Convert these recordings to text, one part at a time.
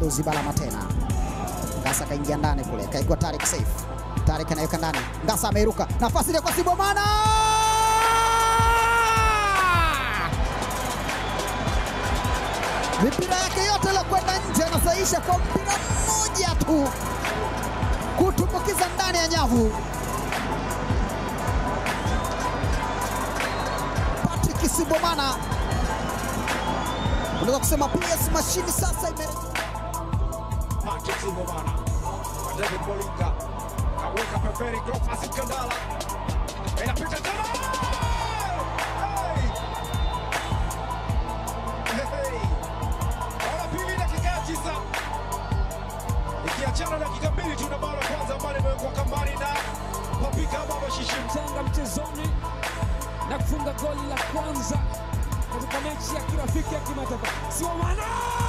Abdul Balama tena. Ngasa kaingia ndani kule, kaigwa Tarik Saif. Tarik anaweka ndani, Ngasa ameiruka, nafasi ile kwa Sibomana mipira yake yote iliyokwenda nje anasaisha kwa mpira mmoja tu kutumbukiza ndani ya nyavu. Patrick Sibomana, unaweza kusema PS mashini sasa ime Patrick Sibomana kwa David Molinga kaweka pembeni, Cleophas Kandala inapita tena. Hey! Hey! Bao pili dakika ya tisa ikiachana dakika mbili tu na bao la kwanza ambalo limewekwa kambani na Papika Baba Shishim. Tanga mchezoni na kufunga goli la kwanza katika mechi ya kirafiki ya kimataifa. Sibomana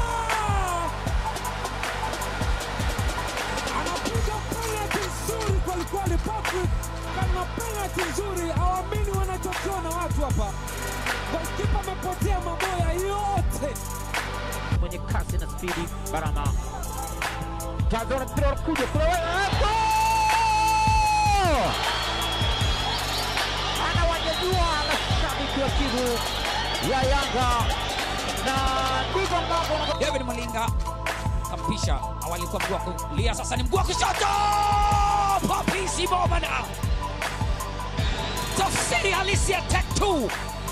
anapiga penalti nzuri kwelikweli. Patrick kama penalti nzuri, hawaamini wanachokiona watu hapa. Golikipa amepotea maboya yote. mwenye kasi na spidi Barama Jazora mpira unakuja kule anawanyanyua mashabiki wa timu ya Yanga na ndivyo ambavyo David Malinga kampisha, awali kwa mguu wa kulia, sasa ni mguu wa kushoto. Papi Sibomana, tafsiri halisi ya tatu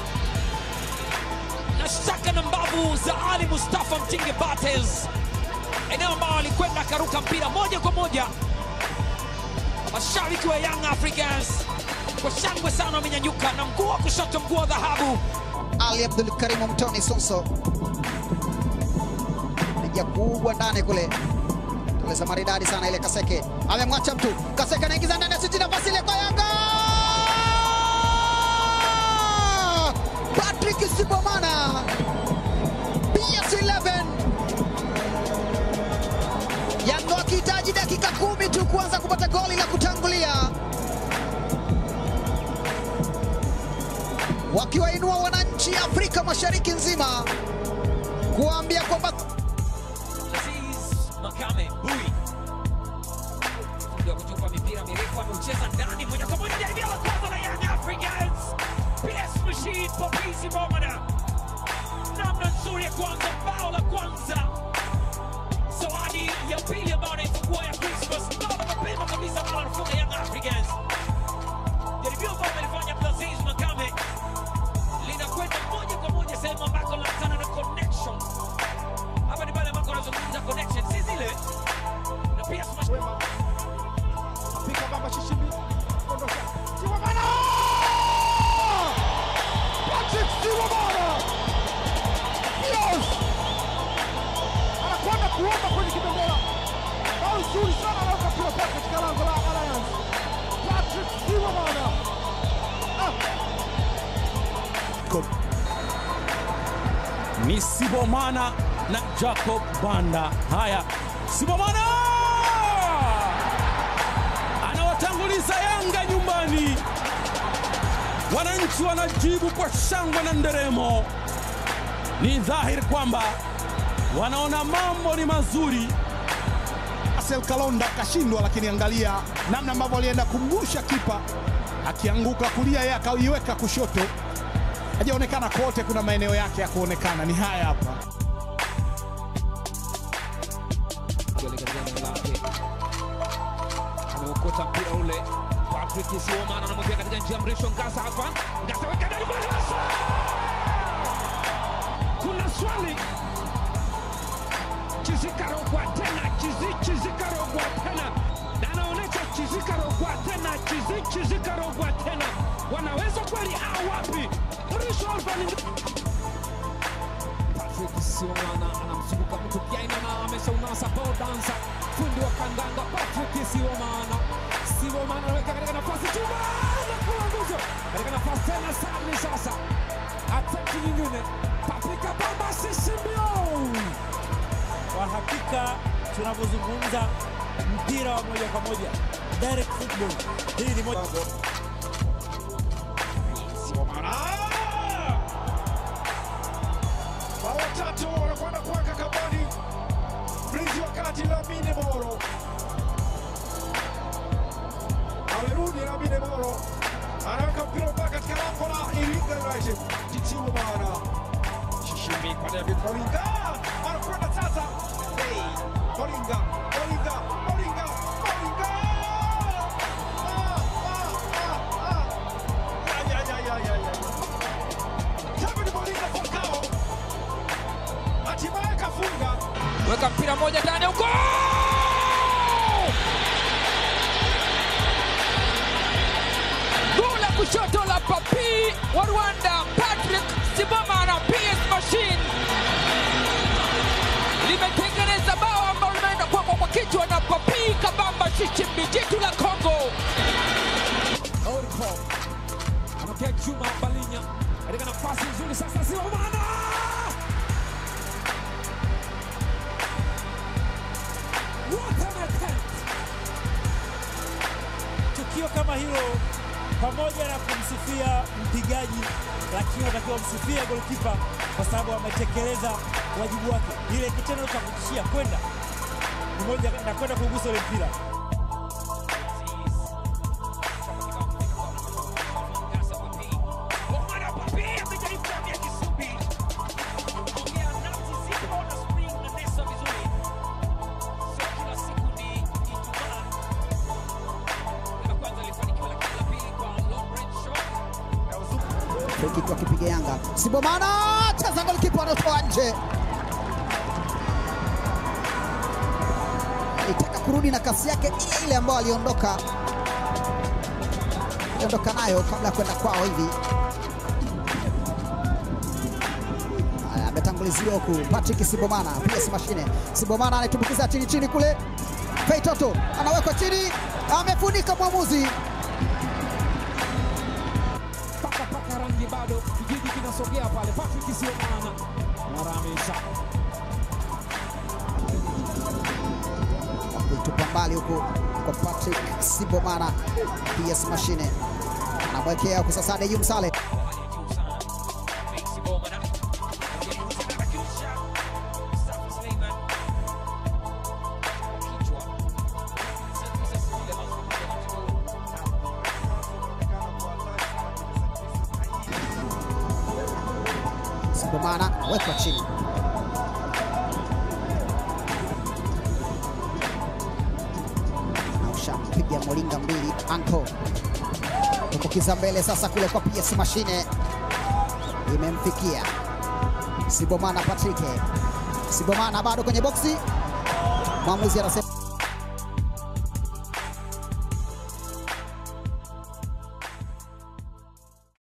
na shaka na mbavu za Ali Mustafa Mtinge Bates, eneo ambao alikwenda akaruka mpira moja kwa moja. Mashabiki wa Young Africans kwa shangwe sana wamenyanyuka na mguu wa kushoto, mguu wa dhahabu Ali Abdul Karimu Mtoni Sonso piga kubwa ndani kule, teleza maridadi sana ile. Kaseke amemwacha mtu, Kaseke anaingiza ndani ya siti, nafasi ile kwa Yanga. Patrick Sibomana PS11 Yanga wakihitaji dakika kumi tu kuanza kupata goli la kutangulia, wakiwainua wananchi Afrika Mashariki nzima kuwaambia kwamba Aziz Makame Bui ndio kutupa mipira mirefu ameucheza ndani moja kwa moja jaribio la kwanza la Young Africans. PS Machine Popisi Bomana, namna nzuri ya kwanza, bao la kwanza, zawadi ya pili ambayo anaifungua ya Christmas, bao la mapema kabisa ambalo anafunga Young Africans. Jaribio ambalo amelifanya Aziz Makame linakwenda moja kwa moja sehemu ambako linakutana na connection hapa ni pale ambako wanazungumza connection, si zile na pia smash Wema. Papika Baba Shishim. Ondoka. Sibomana! Patrick Sibomana! Yes! Anakwenda kuomba kwenye kibendera. Bao zuri sana anaweka mpira pale katika lango la Alliance. Patrick Sibomana. Ah. ni Sibomana na Jacob Banda. Haya, Sibomana anawatanguliza Yanga nyumbani. Wananchi wanajibu kwa shangwe na nderemo. Ni dhahiri kwamba wanaona mambo ni mazuri. Marcel Kalonda kashindwa, lakini angalia namna ambavyo alienda kumgusha kipa, akianguka kulia, yeye akaiweka kushoto. Hajaonekana kote, kuna maeneo yake ya kuonekana, ni haya hapa. Goli katika eneo lake. Ameokota mpira ule. Patrick Sibomana anamwekea katika njia mrefu Ngasa hapa. Ngasa weka ndani kwa Ngasa. Kuna swali. Chizikarogwa tena, chizi Chizikarogwa tena. Na anaonyesha Chizikarogwa tena, chizi Chizikarogwa tena. Wanaweza kweli au wapi? Mrisho Alvin Patrick Sibomana anamzunguka mtu Kiaina na ameshaunasa ball dancer, fundi wa kandanda Patrick Sibomana. Sibomana anaweka katika nafasi chuma na kuwa nguzo katika nafasi tena Sabri sasa, ataki nyingine Patrick Bamba Sisimbio Kwa hakika tunavyozungumza mpira wa moja kwa moja direct football, hii ni moja Sibomana! Bao tatu wanakwenda kuweka kambani. Mlinzi wa Marami kwa David Moringa anakwenda sasa. Hey, Moringa, Moringa, Moringa, Moringa! Ah, ah, ah, ah. Ya, ya, ya, ya, ya, ya. David Moringa Falcao hatimaye kafunga. weka mpira moja ndani huko guu la kushoto la papi wa rwanda patrick simama na ps machine limetengeneza bao ambalo limeenda kwako kwa kichwa na papi kabamba shichimbi jitu la congo Oripo anamkia Juma Balinya katika nafasi nzuri sasa, Siomana What an attempt! Tukio kama hilo pamoja na kumsifia mpigaji, lakini unatakiwa msifia golikipa kwa sababu ametekeleza wajibu wake. Ile kitendo cha kutishia kwenda ni moja na kwenda kugusa ule mpira frikiki wakipiga Yanga. Sibomana cheza golikipa anatoa nje, alitaka kurudi na kasi yake ile ile ambayo aliondoka aliondoka nayo kabla ya kwenda kwao hivi. Haya, ametanguliziwa huku Patrick Sibomana, PS mashine. Sibomana anatumbukiza chini chini kule, Fei Toto anawekwa chini, amefunika mwamuzi paka paka rangi bado, kijiji kinasogea pale. Patrick Siomana Maramisha kuitupa mbali huku kwa Patrick Sibomana, PS mashine anamwekea huku sasa Dejum Sale Sibomana wekwa chini nausha piga molinga mbili anko tukukiza mbele sasa kule kwa PS mashine imemfikia Sibomana Patrick Sibomana bado kwenye boksi mwamuzi anasema